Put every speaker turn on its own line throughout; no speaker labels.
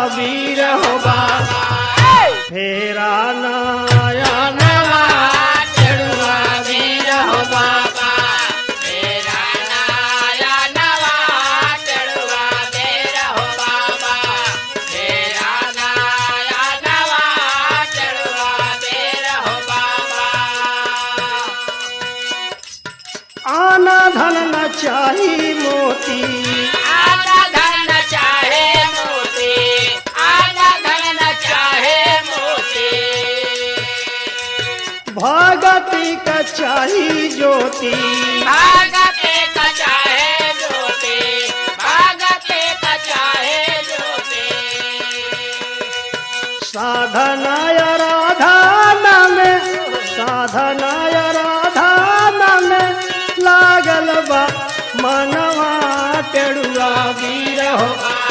वीर हो बाबा फेरा नया नवा चढ़ुआ वीर हो बाबा
मेरा नाया नवा चढ़ुआ मेरा हो बाबा मेरा नाया नवा चढ़ुआ मेरा हो बाबा
आना धन न चाही मोती
आना धन चाहे मोती आना धन चाहे मोती
भगती का चाही ज्योति
भागते का चाहे ज्योति भागते का चाहे ज्योति
साधनाय राधाना में साधनाय राधाना में लागल बा मनवा टेड़ुआ वीर हो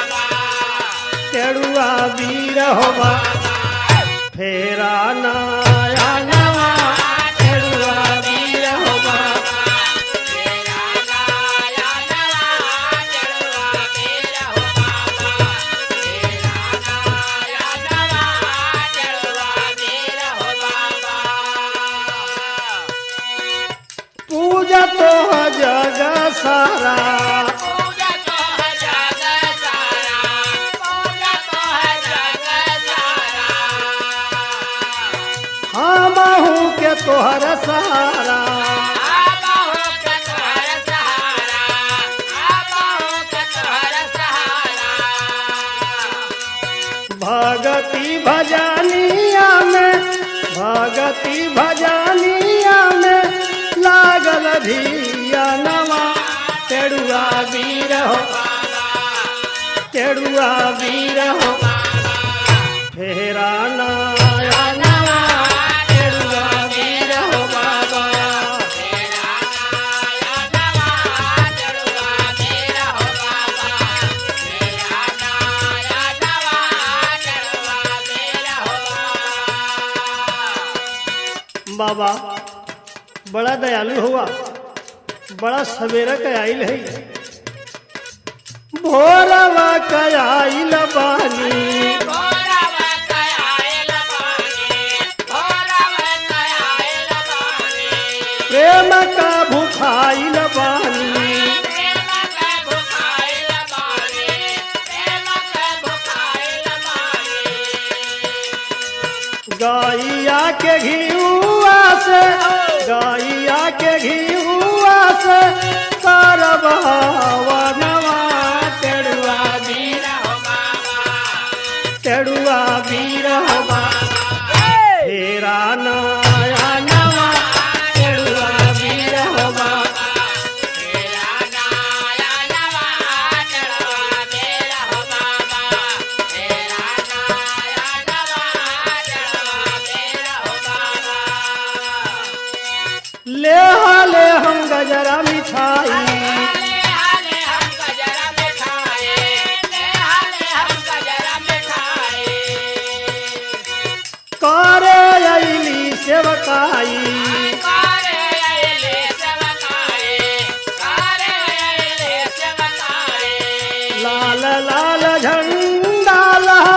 टेड़ुआ वीर हो बा फेरा नया नवा टेड़ुआ वीर हो बा
मेरा नाया नवा चढ़ुआ मेरा हो बाबा मेरा नाया नवा चढ़ुआ मेरा हो बाबा
पूजा तो जग सारा
पूजा तो है जग सारा पूजा तो है जग सारा
हम के तोहर सहारा
आबा हो के तोहर सहारा आबा हो के तोहर सहारा
भगति भजनिया में भगति भजनिया में लागल धिया नवा टेड़ुआ वीर हो टेड़ुआ वीर हो फेरा नया नवा टेड़ुआ वीर हो बाबा
मेरा नाया नवा चढ़ुआ मेरा हो बाबा मेरा नाया नवा चढ़ुआ मेरा हो बाबा
बाबा बड़ा दयालु हुआ बड़ा सवेरा कयाइल है भोरवा कयाइल बानी
भोरव कयाल बानी भोरव कयाल बानी
प्रेम का भूखाइल बानी
प्रेम के भुखाइल बानी प्रेम के भुखाइल बानी
गैया के घियुआ से गैया के घियुआ से करब नवा टेड़ुआ वीर
हो बाबा
टेड़ुआ वीर हो फेरा नया नवा टेड़ुआ वीर हो
मेरा नाया नवा चढ़वा मेरा हो बाबा मेरा नाया नवा चढ़वा मेरा हो बाबा
ले हाले हम गजरा मिठाई
हाले हाले हम गजरा में खाए ले हाले हम गजरा में खाए
करे अली सेवकाई
कारे आइले सेवकाए कारे आइले सेवकाए
लाल लाल झंडा लहा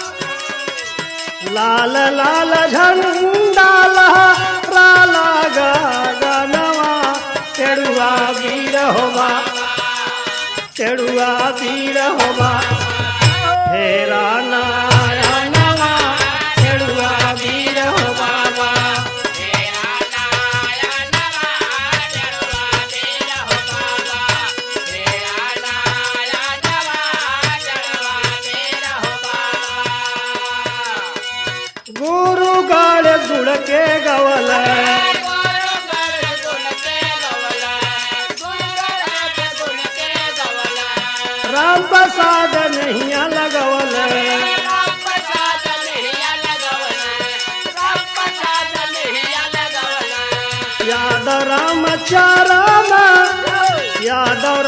लाल लाल झंडा लहा राला गनवा टेड़ुआ वीर होवा टेड़ुआ वीर होवा फेरा नया नवा टेड़ुआ वीर हो बाबा
मेरा नाया नवा चढ़वा मेरा हो बाबा मेरा नाया नवा चढ़वा मेरा हो बाबा
गुरु गाड़ गुड़ के गवल
गुरु घर गुण के गवला गुरु घर गुण के गवला
राम प्रसाद नैया लगवल
राम प्रसाद लिहिया लगवला राम प्रसाद लिहिया लगवला
याद राम चाराम यादव